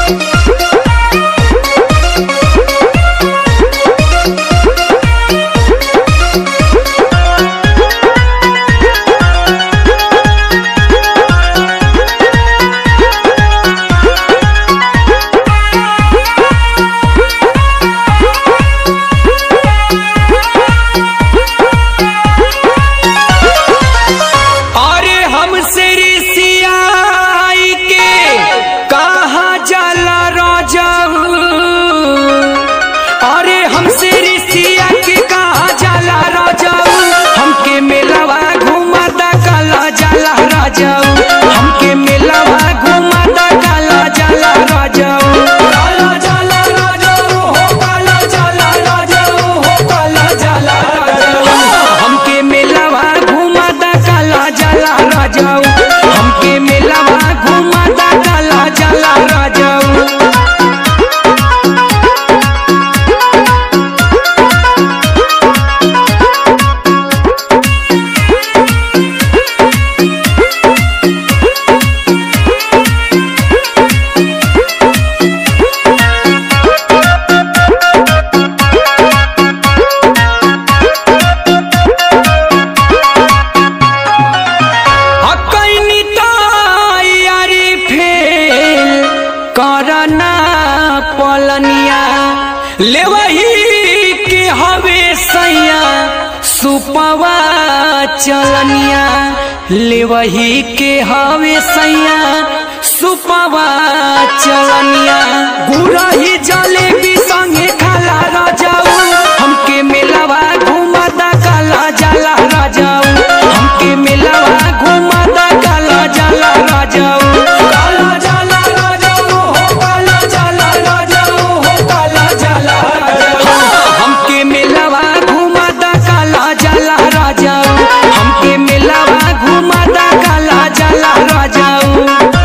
अरे हमसे ऋषियाई के कहा जाला राजाऊ अरे हमसे ऋषिया के कहा जाला राजाऊ हमके मेलावा घुमाता काला जाला राजाऊ हमके मेलावा घुमाता काला जाला राजाऊ काला जाला राजाऊ हो काला जाला राजाऊ हो काला जाला राजाऊ हमके मेलावा घुमाता काला जाला राजाऊ हमके मेलावा घुमाता काला जाला राजाऊ हकैनी तैयारी फेल करना पलनिया लेवही के हवे सैया सुपवा चलनिया लेवही के हवे सैया सुपवा चलनिया गुरही जलेबी संगे खाला राजाऊ हमके मेलावा घुमाता काला जाला राजाऊ हमके मेलावा घुमाता काला जाला राजाऊ काला जाला राजाऊ हो काला जाला राजाऊ हो काला जाला राजाऊ हमके मेलावा घुमाता काला जाला राजाऊ हमके मेलावा घुमाता काला जाला राजाऊ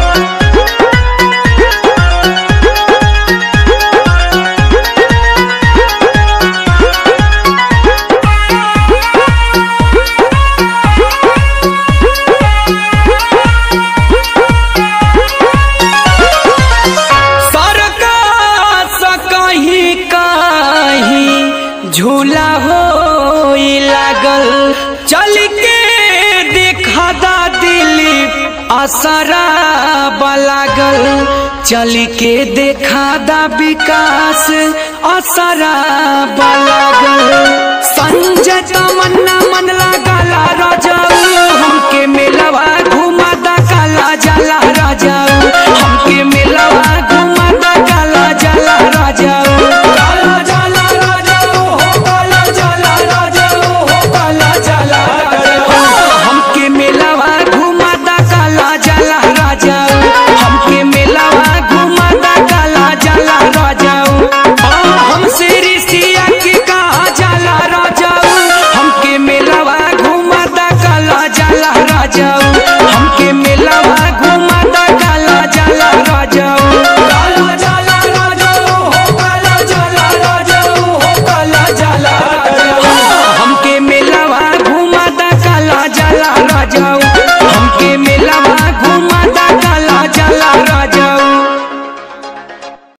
सरकस कहीं कहीं झूला हो लागल चल के देखा दा दिलीप असरा लागल चल के देखा दा विकास असरा लागल संजय तमन्ना मन लागला राजाऊ हमके मेलवा घुमा दा काला जाला राजाऊ हमके